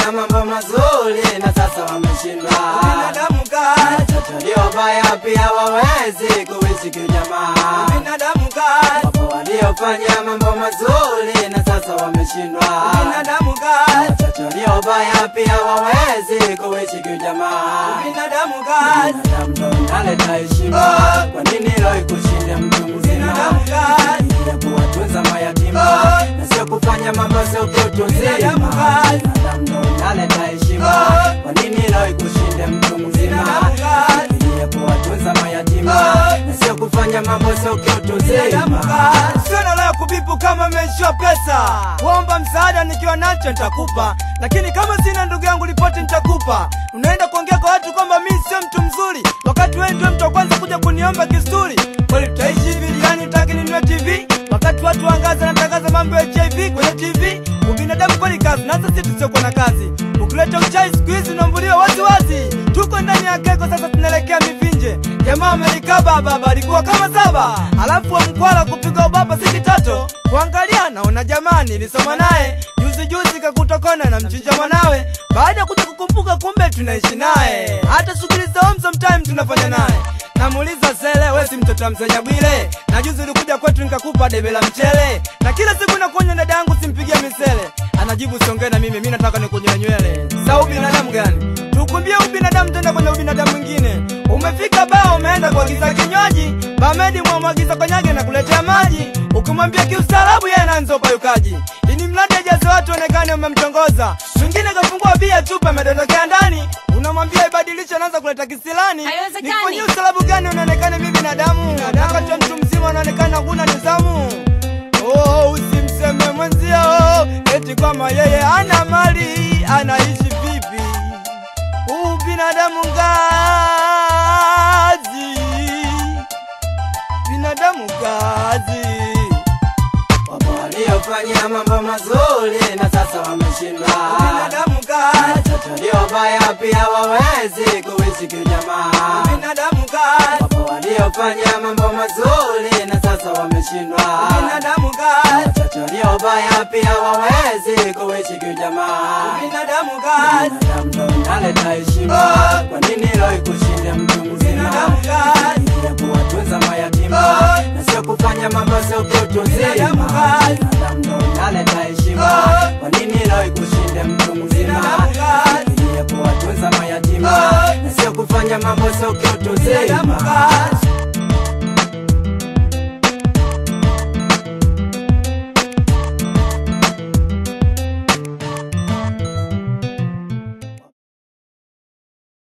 waliofanya mambo mazuri na sasa wameshindwa. Binadamu kazi, Watoto waliobaya pia wawezi kuishi kiujamaa. binadamu kazi, Wapo waliofanya mambo mazuri na sasa wameshindwa. binadamu kazi, Watoto waliobaya pia wawezi kuishi kiujamaa. binadamu kazi, Binadamu ndo inaleta heshima. Oh. Kwa nini leo ikushinde mtu mzima? Binadamu kazi. ya kuwatunza mayatima Oh. na sio kufanya mambo sio kiutu uzima. Binadamu kazi. Binadamu ndo inaleta heshima. Oh. Kwa nini leo ikushinde mtu mzima? Binadamu kazi. ya kuwatunza mayatima Oh. na sio kufanya mambo sio kiutu binadamu uzima. kazi. Sio nalo ya kubipu kama meishiwa pesa, kuomba msaada nikiwa nacho nitakupa, lakini kama sina ndugu yangu ripoti nitakupa. Unaenda kuongea kwa watu kwamba mi sio mtu mzuri, wakati wewe ndio mtu wa kwanza kuja kuniomba kisturi. Kweli tutaishi hivi yani utaki ninunue TV wakati watu wangaza natangaza mambo ya HIV kwenye TV. Ubinadamu kweli kazi, na sasa sisi tusiokuwa na kazi. Ukileta uchai siku hizi unaambuliwa wazi wazi. Tuko ndani ya keko sasa, tunaelekea mivinje. Jamaa amerikaba baba alikuwa kama saba, alafu wa mkwala kupiga ubaba siki tatu. Kuangalia naona jamaa nilisoma naye juzi juzi, kakutokona na mchinja mwanawe. Baada ya kuja kukumbuka, kumbe tunaishi naye, hata shughuli za home sometime tunafanya naye. Namuuliza sele, we si mtoto wa msenya Bwile? Na juzi ulikuja kwetu nikakupa debe la mchele, na kila siku nakuonya dada yangu simpigie misele. Anajibu siongee na mimi, mimi nataka nikunyoe nywele. Sa ubinadamu gani? Tukumbie ubinadamu tena kwenye ubinadamu mwingine. Umefika baa umeenda kuagiza kinywaji, bamedi mwamwagiza konyage na kuletea maji. Ukimwambia kiustaarabu yeye anaanza upayukaji. Ini mradi ajaze watu onekane umemtongoza. Mwingine kafungua bia chupa amedondokea ndani. Unamwambia ibadilishe anaanza kuleta kisilani. Haiwezekani. Nikufanyie ustaarabu gani unaonekana mimi binadamu? Wakati wa mtu mzima unaonekana huna nidhamu. Oh, usimseme mwenzio eti kama yeye ana mali anaishi vipi? Huu binadamu ngazi, binadamu ngazi. Wapo waliofanya mambo mazuri na sasa wameshindwa. Binadamu ngazi, Watoto waliobaya pia wawezi kuishi kiujamaa. binadamu ngazi, Wapo waliofanya mambo mazuri na sasa wameshindwa. binadamu ngazi, Watoto waliobaya pia wawezi kuishi kiujamaa. binadamu ngazi, Binadamu ndo inaleta heshima. Oh. Kwa nini leo ikushinde mtu mzima? Binadamu ngazi. ya kuwatunza mayatima Oh. na sio kufanya mambo sio kiutu uzima. Binadamu ngazi. Binadamu ndo inaleta heshima. Oh. Kwa nini leo ikushinde mtu mzima? Binadamu ngazi. ya kuwatunza mayatima Oh. na sio kufanya mambo sio kiutu binadamu uzima. ngazi.